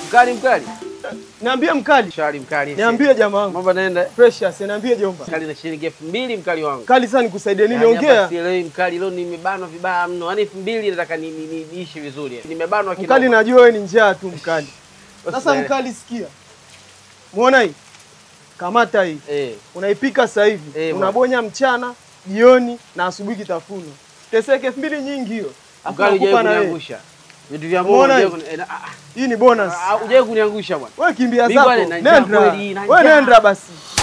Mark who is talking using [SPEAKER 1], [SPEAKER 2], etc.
[SPEAKER 1] Mkali mkali.
[SPEAKER 2] Niambie mkali.
[SPEAKER 1] Shari mkali.
[SPEAKER 2] Niambie jamaa wangu.
[SPEAKER 1] Mambo naenda.
[SPEAKER 2] Precious, niambie jomba.
[SPEAKER 1] Mkali na shilingi elfu mbili mkali wangu.
[SPEAKER 2] Kali sana nikusaidie.
[SPEAKER 1] Yaani hapa
[SPEAKER 2] Nimeongea.
[SPEAKER 1] sielewi mkali, leo nimebanwa vibaya mno. Yaani elfu mbili nataka ni- ni- ni- niishi vizuri. Nimebanwa kina.
[SPEAKER 2] Mkali najua wewe ni njaa tu mkali. Sasa
[SPEAKER 1] Usielewe.
[SPEAKER 2] mkali sikia. Muona hii? Kamata hii.
[SPEAKER 1] Eh.
[SPEAKER 2] Unaipika sasa hivi.
[SPEAKER 1] Eh,
[SPEAKER 2] Unabonya mchana, jioni na asubuhi kitafuno. Teseke elfu mbili nyingi hiyo. Alafu
[SPEAKER 1] Mkali
[SPEAKER 2] nakupa
[SPEAKER 1] hujawahi
[SPEAKER 2] na wewe.
[SPEAKER 1] kuniangusha. Vitu vya
[SPEAKER 2] Umeona
[SPEAKER 1] mbona
[SPEAKER 2] hii?
[SPEAKER 1] hujawahi kuni- eh, na- ah,
[SPEAKER 2] Hii ni bonus.
[SPEAKER 1] ah, hujawahi kuniangusha bwana.
[SPEAKER 2] Wewe kimbia
[SPEAKER 1] Mimi
[SPEAKER 2] zako.
[SPEAKER 1] bwana, na njaa
[SPEAKER 2] Nenda.
[SPEAKER 1] kweli, na
[SPEAKER 2] Wewe
[SPEAKER 1] njaa.
[SPEAKER 2] nenda basi.